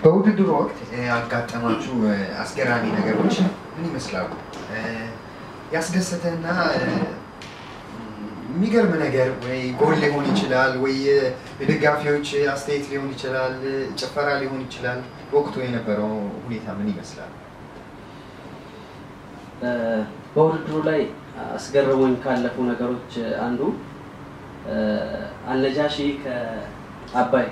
በውድድሩ ወቅት ያጋጠማችሁ አስገራሚ ነገሮች ምን ይመስላሉ? ያስደሰተና የሚገርም ነገር ወይ ጎል ሊሆን ይችላል፣ ወይ የደጋፊዎች አስተያየት ሊሆን ይችላል፣ ጭፈራ ሊሆን ይችላል። በወቅቱ የነበረው ሁኔታ ምን ይመስላል? በውድድሩ ላይ አስገርሞኝ ካለፉ ነገሮች አንዱ አልነጃሺ ከአባይ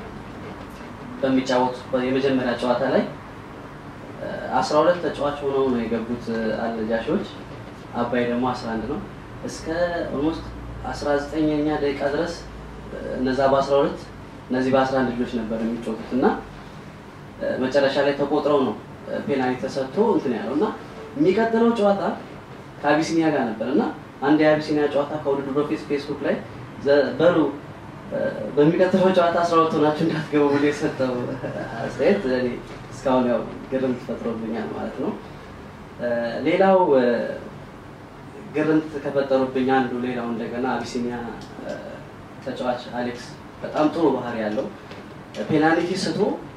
በሚጫወቱ የመጀመሪያ ጨዋታ ላይ አስራ ሁለት ተጫዋች ሆነው ነው የገቡት አልነጃሺዎች። አባይ ደግሞ አስራ አንድ ነው። እስከ ኦልሞስት አስራ ዘጠነኛ ደቂቃ ድረስ እነዛ በአስራ ሁለት እነዚህ በአስራ አንድ ልጆች ነበር የሚጫወቱት እና መጨረሻ ላይ ተቆጥረው ነው ፔናልቲ ተሰጥቶ እንትን ያለው እና የሚቀጥለው ጨዋታ ከአቢሲኒያ ጋር ነበር እና አንድ የአቢሲኒያ ጨዋታ ከውድድሩ በፊት ፌስቡክ ላይ በሉ በሚቀጥለው ጨዋታ አስራ ሁለት ሆናችሁ እንዳትገቡ ብሎ የሰጠው አስተያየት እኔ እስካሁን ያው ግርምት ፈጥሮብኛል ማለት ነው። ሌላው ግርምት ከፈጠሩብኝ አንዱ ሌላው እንደገና አቢሲኒያ ተጫዋች አሌክስ በጣም ጥሩ ባህሪ ያለው ፔናልቲ ስቶ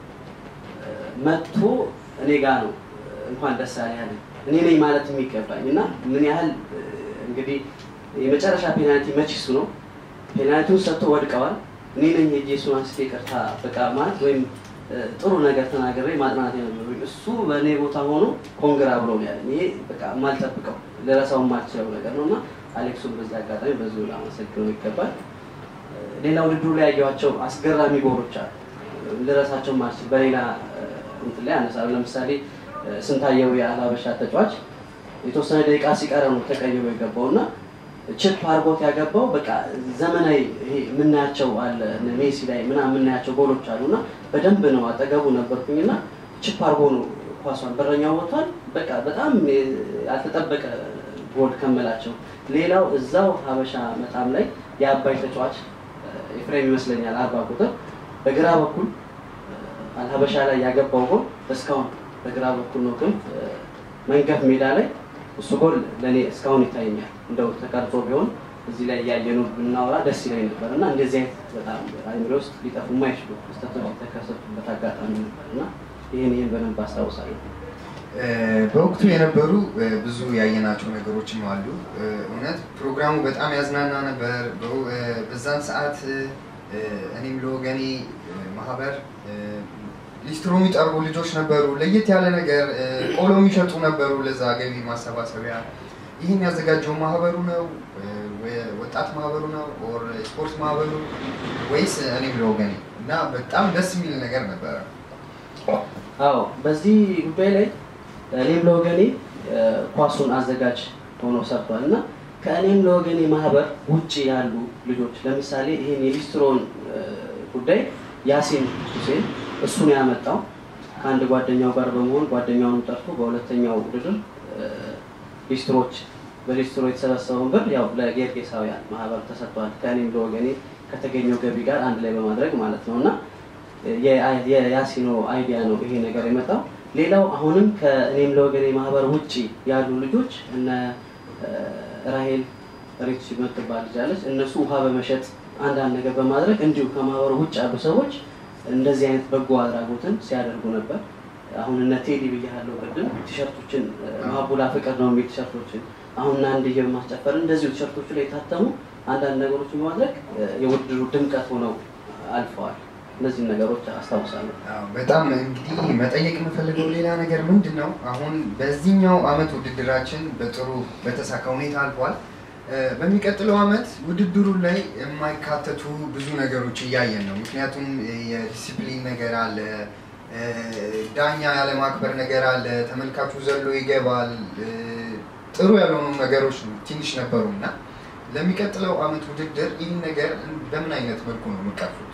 መጥቶ እኔ ጋ ነው እንኳን ደስ ያለ ያለ እኔ ነኝ ማለት የሚገባኝ እና ምን ያህል እንግዲህ የመጨረሻ ፔናልቲ መች እሱ ነው ፔናልቲውን ሰጥቶ ወድቀዋል። እኔ ነኝ ሄጄ እሱን አንስቼ ይቅርታ በቃ ማለት ወይም ጥሩ ነገር ተናግሬ ማጥናት የነበሩኝ እሱ በእኔ ቦታ ሆኖ ኮንግራ ብሎ ነው ያለኝ። ይሄ በቃ የማልጠብቀው ልረሳው የማልችለው ነገር ነው እና አሌክሱን በዚህ አጋጣሚ በዚሁ ላመሰግነው ይገባል። ሌላ ውድድሩ ላይ ያየኋቸው አስገራሚ ጎሮች አሉ ልረሳቸው ማልችል በሌላ እንትን ላይ አነሳለሁ። ለምሳሌ ስንታየው የአላበሻ ተጫዋች የተወሰነ ደቂቃ ሲቀረ ነው ተቀይሮ የገባው እና ችፕ አርጎት ያገባው በቃ ዘመናዊ ይሄ የምናያቸው አለ ሜሲ ላይ ምናምን የምናያቸው ጎሎች አሉ እና በደንብ ነው አጠገቡ ነበርኩኝ እና ችፕ አርጎ ነው ኳሷን በረኛው ወጥቷል። በቃ በጣም ያልተጠበቀ ጎል ከመላቸው። ሌላው እዛው ሀበሻ መጣም ላይ የአባይ ተጫዋች ኤፍሬም ይመስለኛል አርባ ቁጥር በግራ በኩል አልሀበሻ ላይ ያገባው ጎል እስካሁን በግራ በኩል ነው ክንፍ መንገፍ ሜዳ ላይ እሱ ጎል ለእኔ እስካሁን ይታየኛል። እንደው ተቀርጾ ቢሆን እዚህ ላይ እያየኑ ብናወራ ደስ ይለኝ ነበር እና እንደዚህ አይነት በጣም አይምሮ ውስጥ ሊጠፉ የማይችሉ ክስተቶች የተከሰቱበት አጋጣሚ ነበር እና ይህን ይህን በደንብ አስታውሳለሁ። በወቅቱ የነበሩ ብዙ ያየናቸው ነገሮችም አሉ። እውነት ፕሮግራሙ በጣም ያዝናና ነበር። በዛን ሰዓት እኔም ለወገኔ ማህበር ሊስትሮ የሚጠርጉ ልጆች ነበሩ። ለየት ያለ ነገር ቆሎ የሚሸጡ ነበሩ። ለዛ ገቢ ማሰባሰቢያ ይህን ያዘጋጀው ማህበሩ ነው ወጣት ማህበሩ ነው ኦር ስፖርት ማህበሩ ወይስ እኔም ለወገኔ እና በጣም ደስ የሚል ነገር ነበረ። አዎ በዚህ ጉዳይ ላይ እኔም ለወገኔ ኳሱን አዘጋጅ ሆኖ ሰርቷል እና ከእኔም ለወገኔ ማህበር ውጭ ያሉ ልጆች ለምሳሌ ይህን የሊስትሮን ጉዳይ ያሲን ሁሴን እሱን ያመጣው ከአንድ ጓደኛው ጋር በመሆን ጓደኛውን ጠርቶ በሁለተኛው ውድድር ሊስትሮች በሊስትሮ የተሰበሰበውን ብር ያው ለጌርጌሳውያን ማህበር ተሰጥቷል። ከእኔም ለወገኔ ከተገኘው ገቢ ጋር አንድ ላይ በማድረግ ማለት ነው እና የያሲኖ አይዲያ ነው ይሄ ነገር የመጣው። ሌላው አሁንም ከእኔም ለወገኔ ማህበር ውጭ ያሉ ልጆች እነ ራሄል ሪች የምትባል ልጅ አለች። እነሱ ውሃ በመሸጥ አንዳንድ ነገር በማድረግ እንዲሁ ከማህበሩ ውጭ ያሉ ሰዎች እንደዚህ አይነት በጎ አድራጎትን ሲያደርጉ ነበር። አሁን እነ ቴዲ ብያለሁ ቅድም ቲሸርቶችን ማቡላ ፍቅር ነው የሚል ቲሸርቶችን አሁን አንድዬ በማስጨፈር እንደዚሁ ቲሸርቶቹ ላይ የታተሙ አንዳንድ ነገሮችን በማድረግ የውድድሩ ድምቀት ሆነው አልፈዋል። እነዚህን ነገሮች አስታውሳለሁ። በጣም እንግዲህ መጠየቅ የምፈልገው ሌላ ነገር ምንድን ነው፣ አሁን በዚህኛው አመት ውድድራችን በጥሩ በተሳካ ሁኔታ አልፏል። በሚቀጥለው አመት ውድድሩ ላይ የማይካተቱ ብዙ ነገሮች እያየን ነው። ምክንያቱም የዲሲፕሊን ነገር አለ፣ ዳኛ ያለማክበር ነገር አለ፣ ተመልካቹ ዘሎ ይገባል። ጥሩ ያልሆኑ ነገሮች ትንሽ ነበሩ እና ለሚቀጥለው አመት ውድድር ይህን ነገር በምን አይነት መልኩ ነው የምቀርፉት?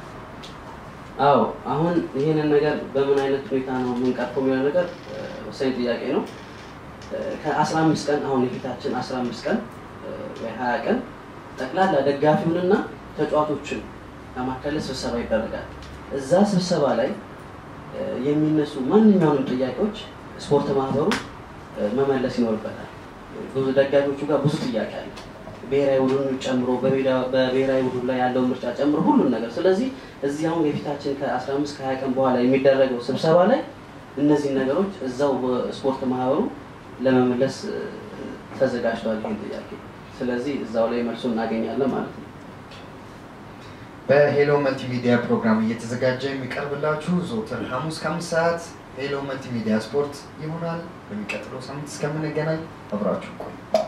አዎ አሁን ይህንን ነገር በምን አይነት ሁኔታ ነው የምንቀርፈው የሚለው ነገር ወሳኝ ጥያቄ ነው። ከአስራ አምስት ቀን አሁን የፊታችን አስራ አምስት ቀን ወይ ሀያ ቀን ጠቅላላ ደጋፊውንና ተጫዋቾችን ለማካለል ስብሰባ ይደረጋል። እዛ ስብሰባ ላይ የሚነሱ ማንኛውንም ጥያቄዎች ስፖርት ማህበሩ መመለስ ይኖርበታል። ብዙ ደጋፊዎቹ ጋር ብዙ ጥያቄ አለ። ብሔራዊ ቡድኑ ጨምሮ በሜዳ- በብሔራዊ ቡድኑ ላይ ያለውን ምርጫ ጨምሮ ሁሉን ነገር። ስለዚህ እዚህ አሁን የፊታችን ከ15 ከ20 ቀን በኋላ የሚደረገው ስብሰባ ላይ እነዚህን ነገሮች እዛው በስፖርት ማህበሩ ለመመለስ እ፣ ተዘጋጅቷል ይህን ጥያቄ። ስለዚህ እዛው ላይ መልሱ እናገኛለን ማለት ነው። በሄሎ መልቲሚዲያ ፕሮግራም እየተዘጋጀ የሚቀርብላችሁ ዘወትር ሐሙስ ከአምስት ሰዓት ሄሎ መልቲሚዲያ ስፖርት ይሆናል። በሚቀጥለው ሳምንት እስከምንገናኝ አብራችሁ ቆዩ።